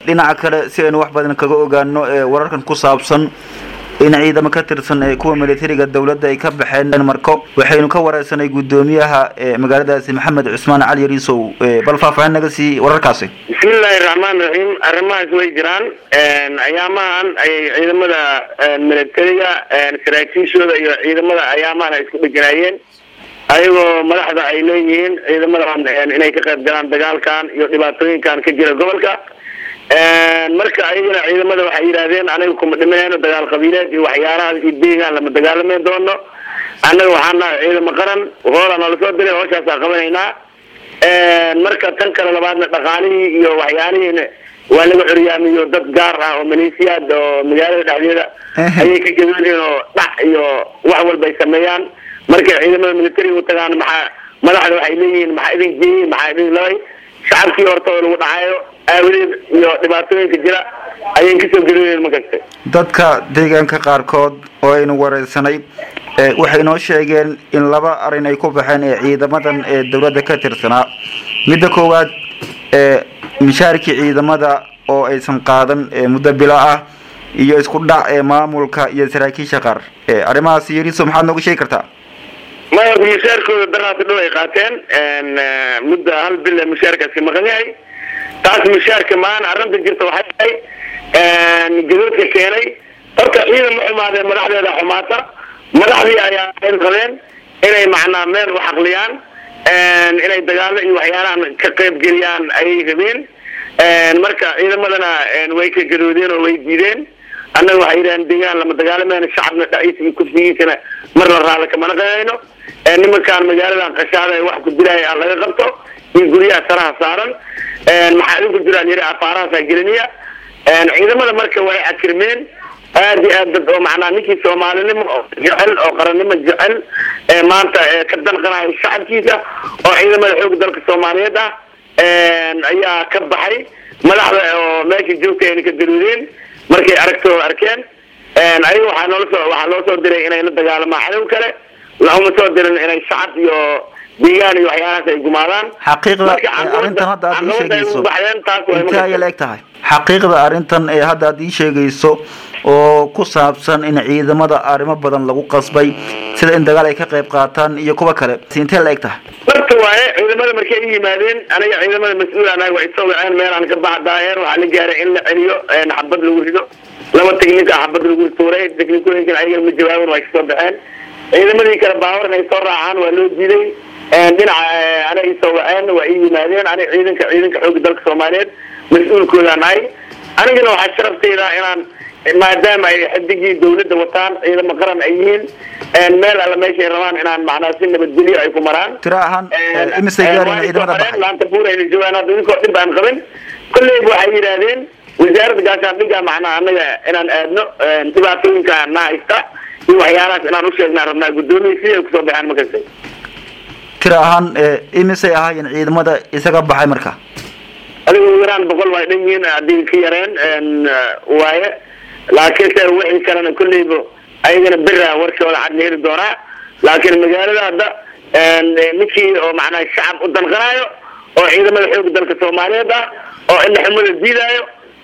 dhinaca kale si aynu wax badan kaga ogaano wararkan ku saabsan in ciidamo ka tirsan ee kuwa militariga dowladda ay ka baxeen marko waxaynu ka wareysanay guddoomiyaha magaaladaasi maxamed cusmaan cali yariisow bal faahfaahin naga sii wararkaasi bismillahi raxmaan raxiim arrimahaas way jiraan ayaamahan ayay ciidamada militariga saraakiishooda iyo ciidamada ayaamahan ay isku dheganaayeen ayagoo madaxda ay leeyihiin ciidamadan inay ka qayb galaan dagaalkan iyo dhibaatooyinkan ka jira gobolka marka ayagana ciidamada waxay yidhaahdeen anaga kuma dhimanayno dagaal qabiileed iyo waxyaalahaas iyo deegaan lama dagaalamayn doono annaga waxaan nahay ciidamo qaran hoola noola soo diray hooshaasaa qabanaynaa marka tan kale labaadna dhaqaalihii iyo waxyaalihiina waa laga curyaamiyo dad gaar ah oo maleesiyaad oo magaalada dhexdeeda ayay ka gadoodeen oo dhac iyo wax walba ay sameeyaan markay ciidamada militariga u tagaan maxaa madaxda waxay leeyihiin maxaa idin geeyey maxaa idin labay shacabkii horta oo lagu dhacayo aawadeed iyo dhibaatooyinka jira ayay kasoo gadoodeen ma kasta dadka deegaanka qaarkood oo aynu wareysanay waxay noo sheegeen in laba arrin ay ku baxeen ee ciidamadan ee dowladda ka tirsanaa midda koowaad mishaarkii ciidamada oo aysan qaadan muddo bilo ah iyo isku dhac ee maamulka iyo saraakiisha qaar arrimahaas yariso maxaad nooga sheegi kartaa maya mushaarkooda daraasi dhow ay qaateen muddo hal bil mushaarkaasi maqan yahay taas mushaarka maana arrinta jirta waxay tahay gadoodka keenay horta ciidan ma xumaadeen madaxdeeda xumaata madaxdii ayaa qabeen inay macnaa meel u xaqliyaan inay dagaalo iyo waxyaalahan ka qayb geliyaan ayay rabeen marka ciidamadana way ka gadoodeen oo way diideen annaga waxay yidhahan deegaan lama dagaalamayno shacabna dhaciisa iyo kursigiisana mar la raala kamana qanayno nimankaan magaaladan qashaada ee wax ku dilaya aan laga qabto iyo guryaha saraha saaran maxaa idinku jiraan yiri afaarahaasaa geliniya ciidamada marka way akirmeen aad iyo aad dad oo macnaa ninkii soomaalinimo oo jecel oo qarannimo jecel ee maanta ka danqanayo shacabkiisa oo ciidamada xoog dalka soomaaliyeed ah ayaa ka baxay madaxda oo meesha joogta ayna ka daruudeen markay aragtooda arkeen ayaga waxaa noola soo waxaa loo soo diray inay la dagaalamaan cadow kale lauma soo dirin inay shacab iyo deegaan iyo waxyaalahaas ay gumaadaan xaqiiqda arrintan hadda aad ii sheegayso intee ayay la eg tahay xaqiiqda arrintan ee hadda aad ii sheegayso oo ku saabsan in ciidamada arrimo badan lagu qasbay sida in dagaal ay ka qayb qaataan iyo kuwa kale intee la eg tahay marka waaye ciidamada markay i yimaadeen aniga ciidamada mas-uul anaga way soo waceen meelaan ka baxdaayeen waxaa la gaaray in la celiyo xabad lagu rido laba technic ah xabad lagu tuuray technicooyinkan ayaga ma jawaabin way kasoo baxeen ciidamadii kale baawar inay soo raacaan waa loo diiday dhinaca ana i soo waceen waa i yimaadeen aniga ciidanka ciidanka xooga dalka soomaaliyeed mas-uulkoodaan ahay anigana waxaa sharafteyda inaan maadaama ay xidigii dawladda wataan ciidamo qaran ay yihiin meel alla meeshay rabaan inaan macnaa si nabadgelyo ay ku maraan tira ahaan imisay gaareen ciidamada baxay laanta buur ayna joogaan hadda idinkoo dhib aan qabin kolleyba waxay yidhaahdeen wasaaradda gaashaandhiga macnaa anaga inaan aadno dhibaatooyinka na haysta iyo waxyaalahaas inaan usheegnaa rabnaa guddoomiya siday kusoo baxeen makasta tira ahaan imisay ahaayeen ciidamada isaga baxay marka adiga ugu yaraan boqol way dhan yihiin haddii ka yareen waaye laakiin se wixii kalena kolleyba ayagana bera warkooda cad la heli doonaa laakiin magaalada hadda ninkii oo macnaha shacab u danqanayo oo ciidamada xooga dalka soomaaliyeed ah oo indhaxumada diidaayo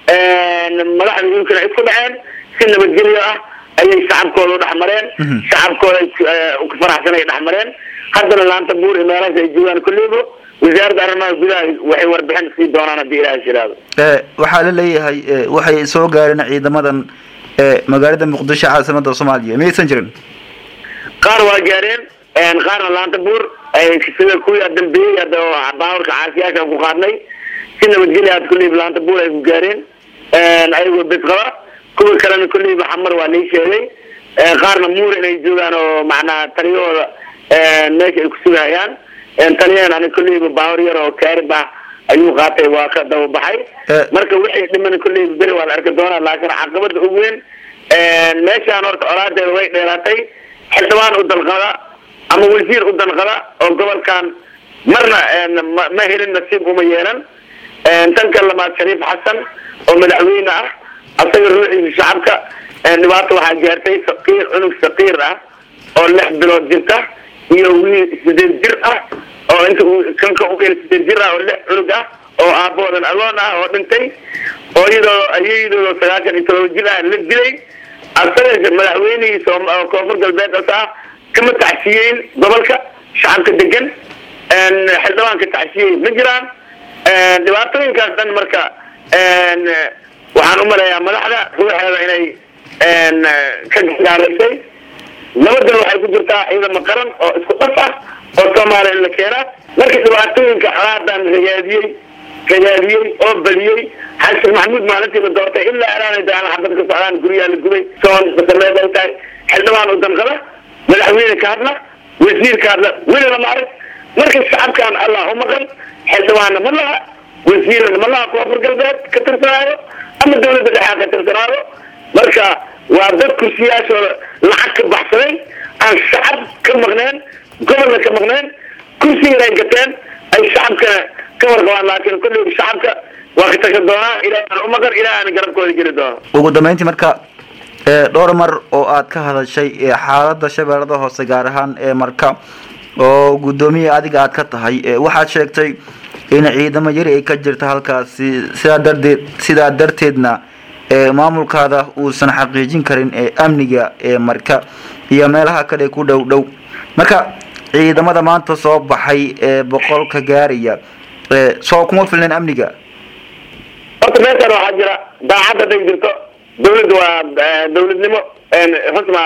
madaxda inkana isku dhaceen si nabadgelyo ah ayay shacabkooda u dhexmareen shacabkooda ka faraxsan ay dhexmareen haddana laanta buur iyo meelahaas ay joogaan kolleyba wasaaradda arrimaha gudaha waxay warbixin sii doonaan haddii ilaah shiraado waxaa la leeyahay waxay soo gaareen ciidamadan magaalada muqdisho caasimada soomaaliya miyaysan jirin qaar waa gaareen qaarna laanta buur sida kuwii dambeeyey hadda baawarka caasiyaasha ku qaadnay si nabadgelya had kulleyba laanta buur ay ku gaareen ayagoo bes qaba kuwa kalena kulleyba xamar waa lii sheegay qaarna muur inay joogaan oo macnaha taliyahooda meesha ay kusugahayaan taliyahan ani kolleyba baawar yar oo kaarib ah ayuu qaatay waa ka dababaxay marka wixii dhiman kolleyba beri waa la arki doonaa laakiin caqabada ugu weyn meeshaan horta colaadeeda way dheeraatay xildhibaan u dalqada ama wasiir u danqada oo gobolkan marna ma helin nasiib uma yeelan tan ka labaad shariif xasan oo madaxweyne ah asaga ruuxiisa shacabka dhibaato waxaa gaartay saqiir cunug saqiir ah oo lix bilood jirta iyo wiil sideed jir ah oo inta kanka u sideed jir ah oo lix cunug ah oo aaboodan agoon ah oo dhintay oo iyadoo ayadoo sagaashan iyo todoba jil ah la dilay asaga madaxweynihii koonfur galbeed as ah kama tacsiyeyn gobolka shacabka degan xildhibaanka tacsiyey ma jiraan dhibaatooyinkaas dhan marka waxaan u maleeyaa madaxda ruuxeeda inay ka gaaraysay nabadan waxay ku jirtaa ciidamo qaran oo isku dhaf ah oo soomaaliya in la keenaa marka dhibaatooyinka xalaadan ragaadiyey ragaadiyey oo badiyey xasan maxamuud maalintii la doortay ilaa alaanay dagaal xabad ka socdaan guryaha la gubay soon basameed ay tahay xildhibaan u danqada madaxweyne ka hadla wasiir ka hadla weli lama arag marka shacabkan allah u maqan xildhibaanna ma laha wasiirna ma laha koonfur galbeed ka tirsanaayo ama dawladda dhexea ka tirsanaayo marka waa dad kursiyaashooda lacag ka baxsaday aan shacab ka maqneen gobolna ka maqneen kursigana ay gateen ay shacabkana ka warqabaan laakiin kolley shacabka waa ka tasha doonaa ilaah u maqan ilaah aan garabkooda geli doono ugu dambeyntii marka dhowr mar oo aad ka hadashay xaalada shabeellada hoose gaar ahaan ee marka oo guddoomiye adiga aad ka tahay waxaad sheegtay in ciidamo yari ay ka jirta halkaasi sidaa darteed sidaa darteedna maamulkaada uusan xaqiijin karin amniga ee marka iyo meelaha kale ku dhow dhow marka ciidamada maanta soo baxay ee boqolka gaaraya soo kuma filneen amniga horta meeshan waxaa jira daacad hadday jirto dawladda waa dawladnimo xusma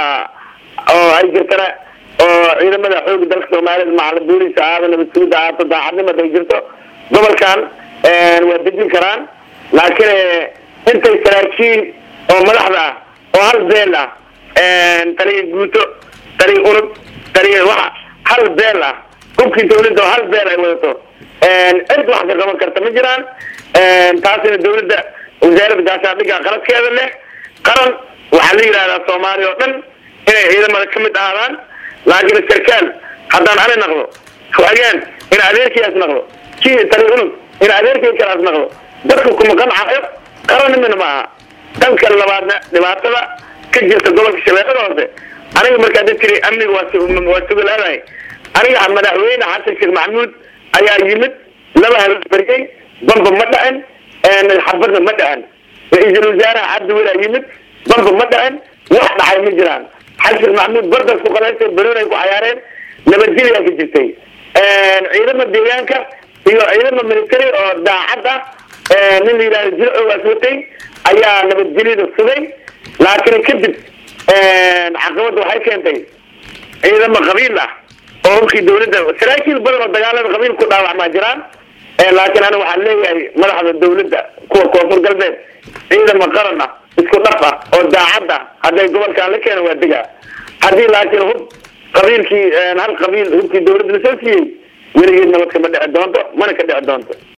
oo ay jirtana oo ciidamada xooga dalka soomaaliyed macala booliska aada nabad sugida aato daacadnimo hadday jirto gobolkan waa dejin karaan laakiin intay saraakiin oo madaxda ah oo hal beel ah taliya guuto taliya unug taliya waxa hal beel ah hubkii dawladda oo hal beel ay wadato cid wax ka qaban karta ma jiraan taasina dawladda wasaaradda gaashaandhigga qaladkeeda leh qaran waxaa la yidhahdaa soomaaliya oo dhan inay ciidamada ka mid ahaadaan laakiin sarkaal haddaan ani naqdo hageen in adeerkiias naqdo kii taliya unug in adeerkii kalaas naqdo dadku kuma qancayo qarannimina ma aha dhanka labaadna dhibaatada ka jirta gobolka shabeellada hoose aniga markaa da tiri amniga waa sugalaadahay aniga madaxweyne xasan sheekh maxamuud ayaa yimid laba habeen bariyey bamba ma dhacin xabadna ma dhacin ra-iisul wasaaraha cabdi welaa yimid bamba ma dhacin wax dhacay ma jiraan xasan sheekh maxamuud bardas ku qalaystay banoon ay ku cayaareen nabadgelyaa ka jirtay ciidama deegaanka iyo ciidama military oo daacad ah nin la yidhahdo jilcoogaas watay ayaa nabadgelyada sugay laakiin kadib caqabadda waxay keentay ciidamo qabiil ah oo hubkii dawladda saraakiil badan oo dagaalada qabiil ku dhaawacmaa jiraan laakiin aniga waxaan leeyahay madaxda dawladda kuwa koonfur galbeed ciidamo qaran ah isku dhaf ah oo daacad ah hadday gobolkaan la keena waa degaa haddii laakiin hub qabiilkii hal qabiil hubkii dawladda lasoo siiyey weligeed nabad kama dhici doonto mana ka dhici doonto